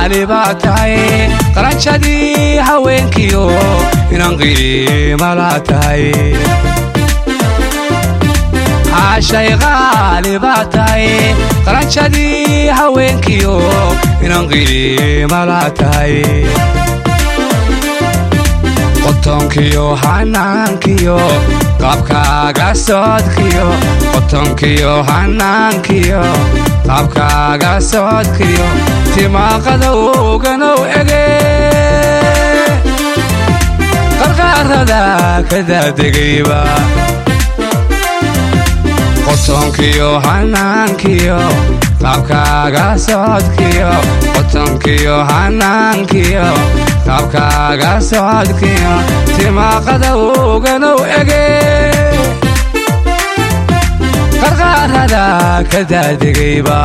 qaali baa tahay qaranjadii haweenkiyo inan qiima laa tahay caashay qaali baa tahay qaranjadii haweenkiyo inan qiima laa tahay qotonkiyo hanaankiyo qaabkaaga socodkiyo qotonkiyo hanaankiyo qaabkaaga socodkiyo timaaqadowganow ege qarqaarada ka daadegayba qotonkiyo hanaankiyo qaabkaaga socodkiyo qotonkiyo hanaankiyo qaabkaaga socodkiyo timaaqadowganow ege qarqaarada ka daadegayba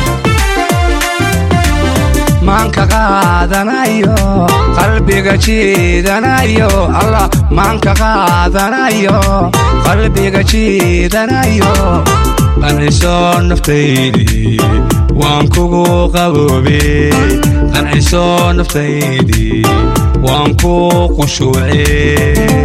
maanka qaadanayo qalbiga jiidanayo allah maanka qaadanayo qalbiga jiidanayo qancisoo naftaydii waan kugu qaboobe qancisoo naftaydii waan ku qushuuce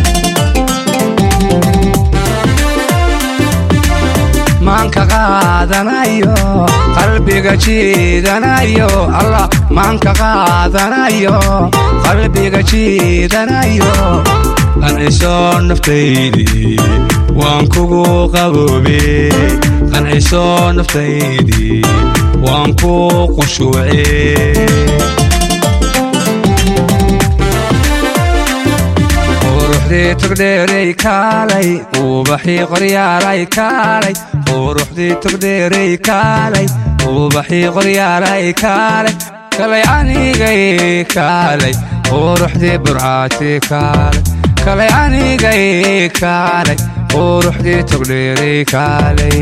maanka qaadanayo qalbiga jiidanayo allah maanka qaadanayo qalbiga jiidanayo qancisoo naftaydii waan kugu qaboobe qancisoo naftaydii waan ku qushuuce quruxdii tugdheeray kaalay ubaxii qoryaalay kaalay quruxdii tugdheeray kaalay ubaxii qoryaalay kaalay kalay anigay kaalay quruxdii burcaati kaalay kalay anigay kaalay quruxdii tugdheeray kaalay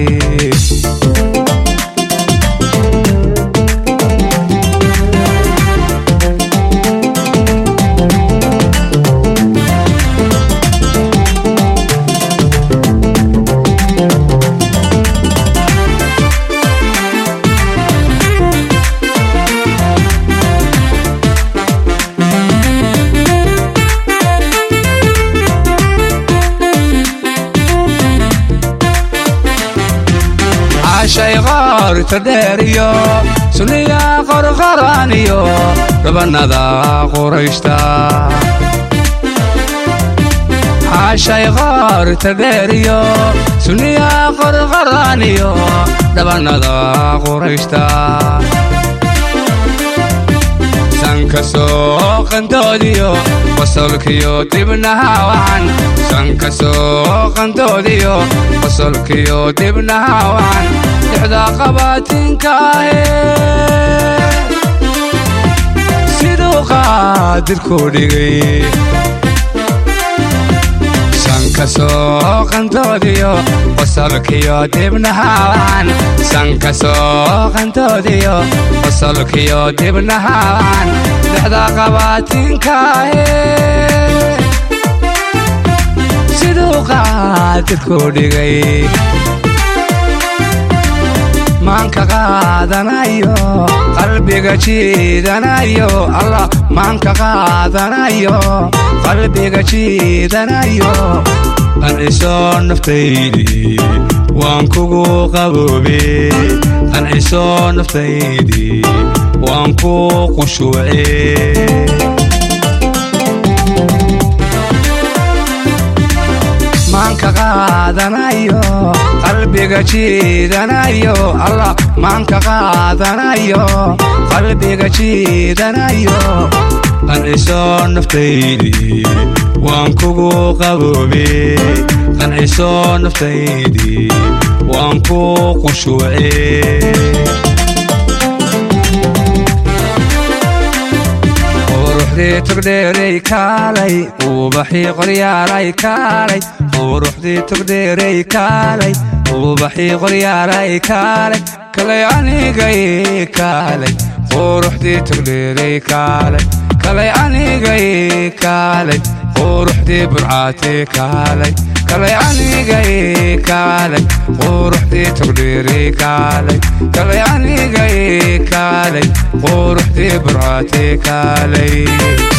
cashay qoorta dheeriyo suniya qorqoraniyo dhabanada qurayshta cashay qoorta dheeriyo suniya qorqoraniyo dhabanada qurayshta sankasoo qandoodiyo qosolkiyo dibnaha wacan sankasoo qandoodiyo qosolkiyo dibnaha wacan dhexda qabaatinkaahe siduu qaadirku dhigay sankasoo qandoodiyo qosolkiyo dibnaha wacan sankasoo qandoodiyo qosolkiyo dibnaha wacan dhexda qabaatinkaahe siduu qaadirku dhigay maanka qaadanayo qalbiga jiidanayo allah maanka qaadanayo qalbiga jiidanayo qancisoo naftaydii waan kugu qaboobe qancisoo naftaydii waan ku qushuuce maanka qaadanayo qalbiga jiidanayo allah maanka qaadanayo qalbiga jiidanayo qancisoo naftaydii waan kugu qaboobe qancisoo naftaydii waan ku qushuuce quruxdii tugdheeray kaalay ubaxii qoryaalay kaalay quruxdii tugdheeray kaalay ubaxii qoryaalay kaalay kalay anigay kaalay quruxdii tugdheeray kaalay kalay anigay kaalay quruxdii burcaati kaalay kalay aniga ii kaalay quruxdii togdheerii kaalay kalay aniga ii kaalay quruxdii burcaatii kaalay